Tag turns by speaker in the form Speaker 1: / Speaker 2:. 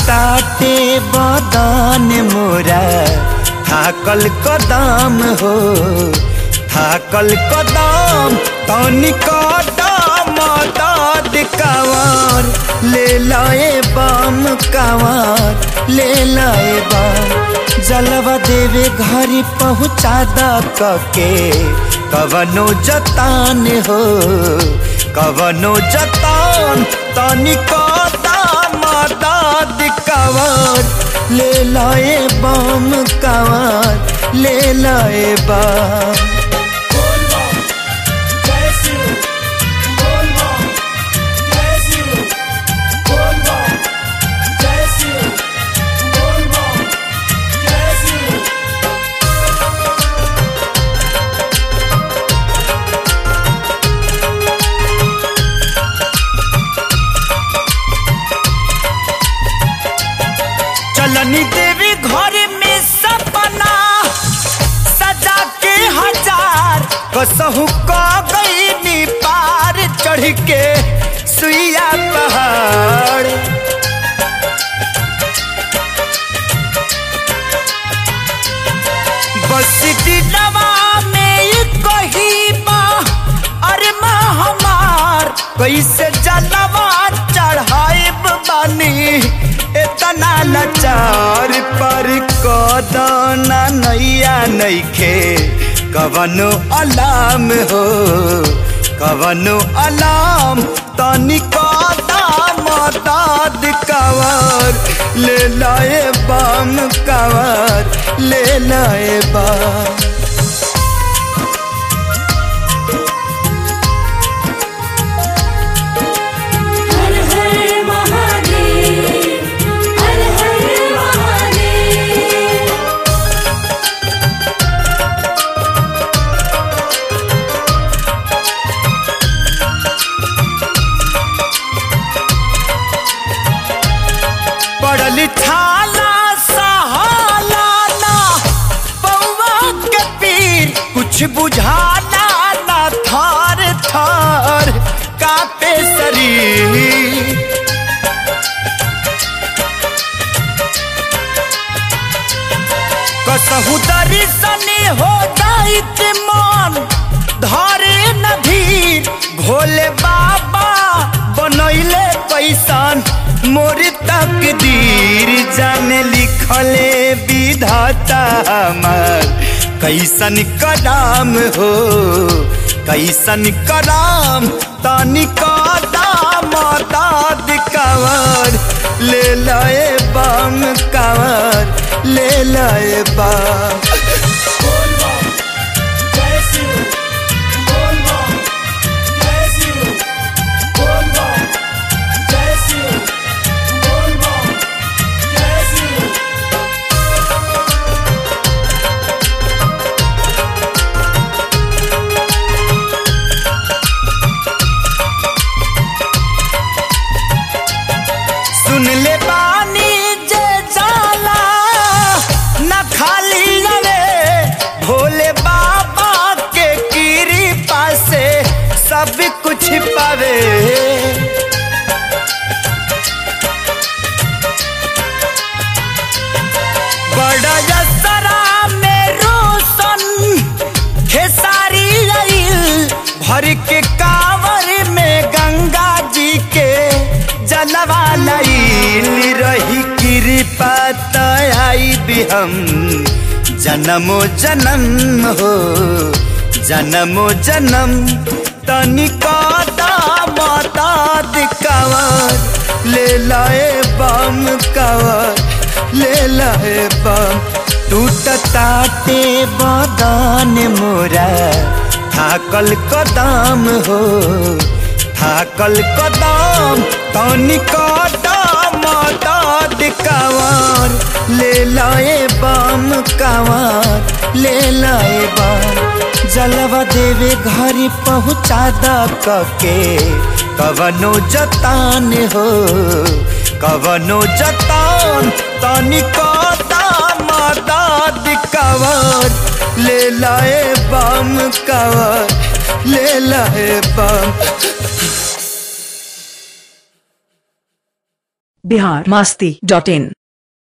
Speaker 1: ताटे बदन मोरा थाकल कदम हो थाकल कदम तनी कदम दाद कावर ले लाए बम कावर ले लाए बम जलवा देवे घरी पहुँचा द कके कवनो जतान हो कवनो जतान तनी कदम दाद कावर ले लाए बम कावर ले लाए बम चलनी देवी घर में सपना सजा के हजार कसहु क गई पार चढ़ के सुइया पहाड़ बस दिलवा में कही बा अरे माँ हमार कैसे जलवा चढ़ाइब बानी इतना लाचार पर कदना नैया नैखे कवनो अलाम हो कवनो अलाम तनी कदम दाद कवर ले लाए बम कवर ले लाए बम
Speaker 2: हर हर महादेव हर हर महादेव
Speaker 1: पड़ल छाला सहाला ना पौवा के पीर कुछ बुझाना ना थार थार कापे शरीर कसहु दर्शनी हो जाइत मन धरे नधीर भोले बाबा बनैले पैसन मोर तकदीर जाने लिखले विधाता हमार कैसन कदम हो कैसन कदम तनी कदम दाद कवर ले लाए बम कवर ले लाए बम सुन ले बानी जे जाला न खाली रे भोले बाबा के कृपा से सब कुछ पावे बड़ा यसरा में रोशन खेसारी रईल भर के कावर में गंगा जी के जलवा लईल रही कृपा आई भी हम जन्मो जन्म हो जन्मो जन्म तनिका माता कवर ले लाए बम कवर ले लाए बम टूटताटे बदन मोरा थाकल कदम हो थाकल कदम तनी कदम दाद कवर ले लाए बम कवर ले लाए बम जलवा देवे घरी पहुँचा द कके कवनो जतान हो कवनो जतान तनी कदम दाद कवर ले लाए बम कवर ले लाए बम
Speaker 3: बिहार मास्ती डॉट इन